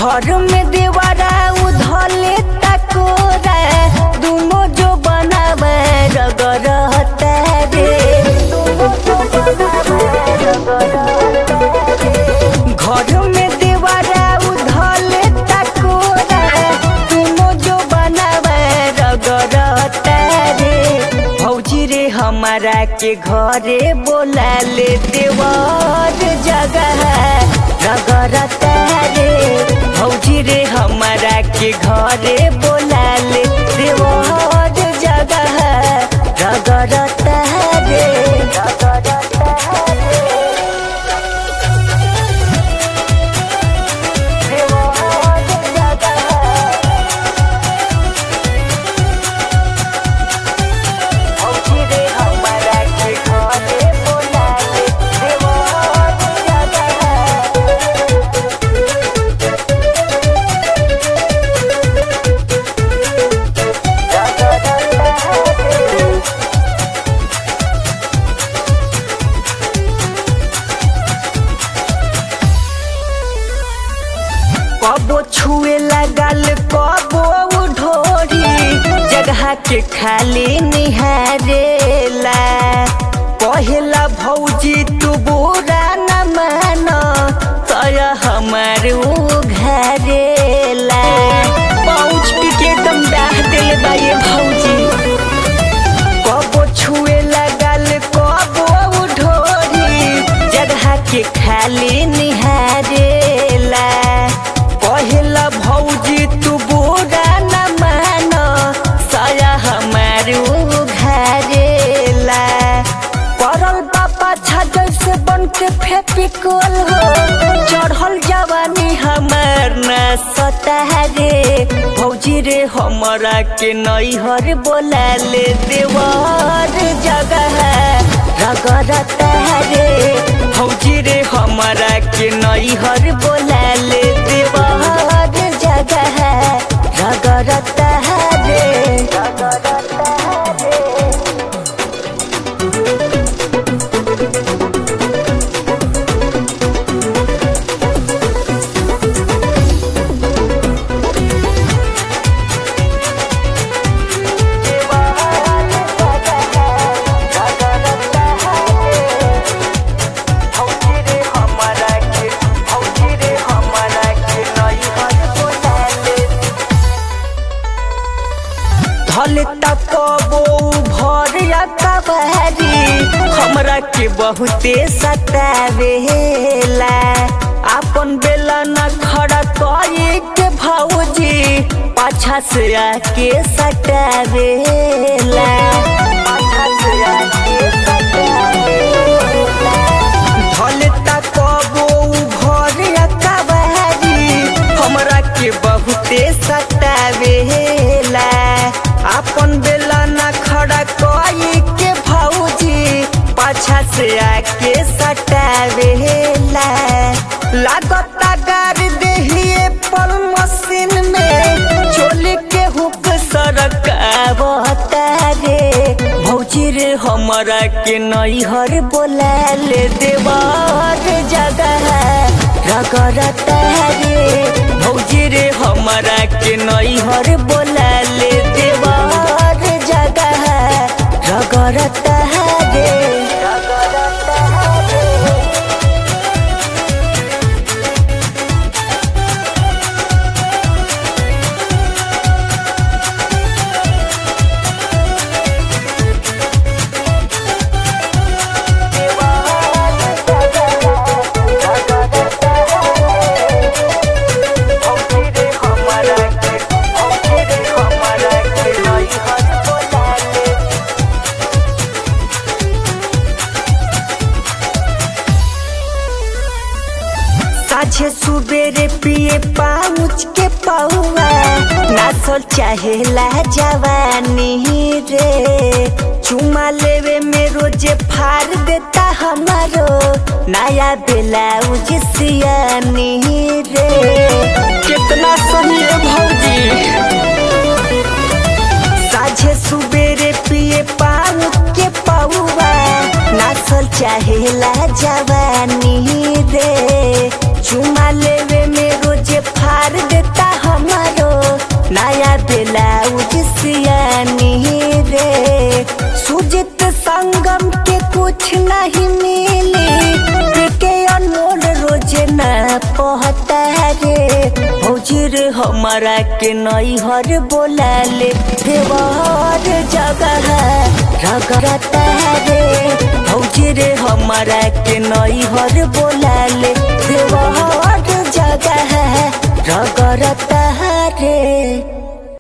घर में देवारा उधले तकोरा दुनो जो बनावे रगरता रे घर में देवारा उधले तकोरा दुनो जो बनावे रगरता रे भौजी रे हमारा के घरे बोला ले देवर जगह रगरता रे भौजी रे हमारा के घरे बोला ले देवर जगह रगरता रे रगरता रे देवर जगह भौजी रे हमारा के घरे बोला ले देवर जगह कबो छुए लगल कबो ढोरी जगह के खाली निहारेला कहेला भौजी तू बुरा न मान तय हमार उ घरेला पहुँच के एकदम डाह दिल बा ये भौजी कबो छुए लगल कबो ढोरी जगह के खाली निहारेला कहेला भौजी तू बुरा न मान साया हमार उ घरेला पड़ल बापा छाजल से बन के फेपिकल हो चढ़ल जवानी हमार न सतारे भौजी रे हमरा के नैहर बोला ले देवर जगह रगरता रे भौजी रे हमरा के नैहर बोला ले देवर जगह रगरता रे रगरता रे धले तकबो भरिया कबहरी हमरा के बहुते सतावेला अपन बेला न खड़ा करी के भौजी पाछा से आके सतावेला पाछा से आके सतावेला धले तकबो भरिया कबहरी हमरा के बहुते सतावेला अपन बेला न खड़ा कोई के भौजी पाछा से आके सटावेला लागता गार देहिए पल मशीन में चोली के हुक सरकावता रे भौजी रे हमरा के नैहर बोला ले देवर जगह रगरता रे भौजी रे हमरा के नैहर बोला ले देवर जगह रगरता रे रगरता रे साझे सुबेरे पिए पाउच के पौआ नाचल चाहेला जवानी रे चुमा लेवे में रोजे फाड़ देता हमारो नया ब्लाउज सियानी रे कितना सही है भौजी साझे सुबेरे पिए पान के पौआ नाचल चाहेला जवानी रे चुमा लेवे में रोजे फाड़ नहीं मिली के अनमोल रोज ना पहता रे भौजी रे हमारा के नई हर बोला ले देवर जगह रगड़ता रे भौजी रे हमारा के नई हर बोला ले देवर जगह रगड़ता रे